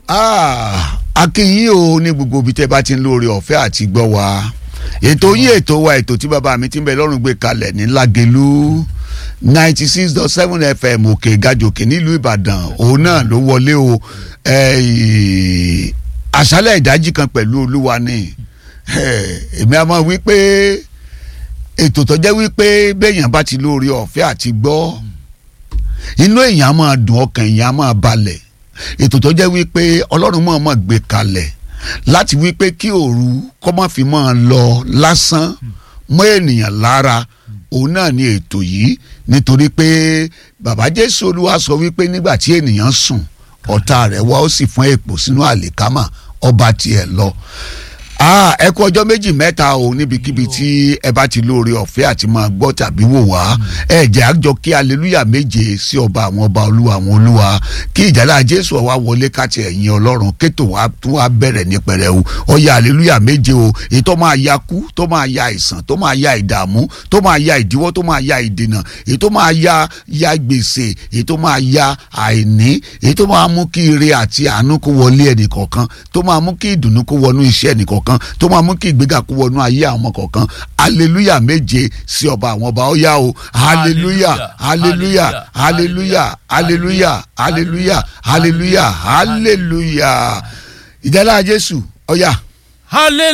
akínyìn o ní gbogbo ibi tẹ́ bá ti ń lóore ọ̀fẹ́ àti gbọ́ wa ètò yín ètò wa ètò tí bàbá mi ti ń bẹ lọ́rùn gbé kalẹ̀ ní Lágelú ninety six dot seven fm òkè gàjòkè nílùú Ìbàdàn òun náà ló wọlé o àṣálẹ̀ ìdájí kan pẹ̀lú Olúwa ni èmi a máa wí pé ètò tó jẹ́ wípé béèyàn bá ti lóore ọ̀fẹ́ àti gbọ́ inú èèyàn á máa dùn ọkàn èèyàn á máa balẹ̀ ètò tó jẹ́ wípé ọlọ́run máa máa gbé kalẹ̀ láti wípé kí òru kọ́ má fi máa lọ lásán mọ́ ènìyàn lára òun náà ni ètò yìí nítorí pé bàbá Jésù Olúwa sọ wípé nígbà tí ènìyàn sùn ọ̀tá rẹ̀ wá ó sì fún èpò sínú àlìkámà ọba tiẹ̀ lọ ẹ kú ọjọ́ méjì mẹ́ta o níbikíbi tí ẹ bá ti lóore ọ̀fẹ́ àti máa gbọ́ tàbí wò wá ẹ jẹ́ àjọ kí aleluya méje sí ọba àwọn ọba olúwa àwọn olúwa kí ìjálá jésù ọwá wọlé káti ẹ̀yìn ọlọ́run kétò wá tún wá bẹ̀rẹ̀ ní pẹrẹwu ọyà aleluya méje o èyí tó máa ya kú tó máa ya àìsàn tó máa ya ìdààmú tó máa ya ìdíwọ́ tó máa ya ìdènà èyí tó máa ya ya gbèsè èyí tó máa ya àìní èyí tó máa mú kí ire àti àánú kó wọlé ẹnìkọ̀ọ̀kan tó máa mú kí ìdùnnú kó wọnú iṣẹ́ ẹnìkọ̀ọ̀kan kan tó máa mú kí ìgbéga kó wọnú ayé àwọn ọmọ kọ̀ọ̀kan hallelujah méje sí ọba àwọn ọba ó yá o hallelujah hallelujah hallelujah hallelujah hallelujah hallelujah hallelujah ìdálá jésù ó yá. hallelujah.